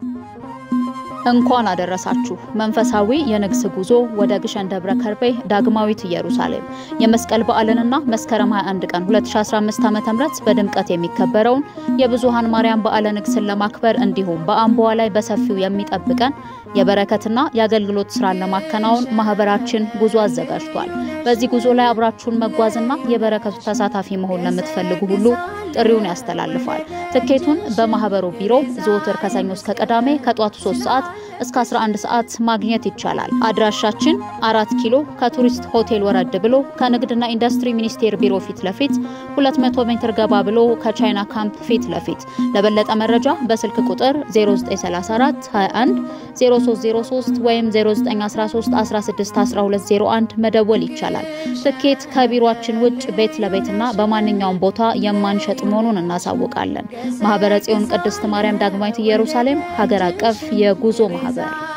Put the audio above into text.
እንኳን አደረሳችሁ። መንፈሳዊ የንግስ ጉዞ ወደ ግሸን ደብረ ከርቤ ዳግማዊት ኢየሩሳሌም የመስቀል በዓልንና መስከረም 21 ቀን 2015 ዓ.ም በድምቀት የሚከበረውን የብዙኃን ማርያም በዓለ ንግስን ለማክበር እንዲሁም በአምቦዋ ላይ በሰፊው የሚጠብቀን የበረከትና የአገልግሎት ስራን ለማከናወን ማህበራችን ጉዞ አዘጋጅቷል። በዚህ ጉዞ ላይ አብራችሁን መጓዝና የበረከቱ ተሳታፊ መሆን ለምትፈልጉ ሁሉ ጥሪውን ያስተላልፋል። ትኬቱን በማህበሩ ቢሮ ዘወትር ከሰኞ እስከ ቅዳሜ ከጧቱ 3 ሰዓት እስከ 11 ሰዓት ማግኘት ይቻላል። አድራሻችን አራት ኪሎ ከቱሪስት ሆቴል ወረድ ብሎ ከንግድና ኢንዱስትሪ ሚኒስቴር ቢሮ ፊት ለፊት 200 ሜትር ገባ ብሎ ከቻይና ካምፕ ፊት ለፊት። ለበለጠ መረጃ በስልክ ቁጥር 0934 21 0303 ወይም 0913 16 1201 መደወል ይቻላል። ትኬት ከቢሮአችን ውጭ ቤት ለቤትና በማንኛውም ቦታ የማንሸጥ መሆኑን እናሳውቃለን። ማህበረ ጽዮን ቅድስት ማርያም ዳግማዊት ኢየሩሳሌም ሀገር አቀፍ የጉዞ ማህበር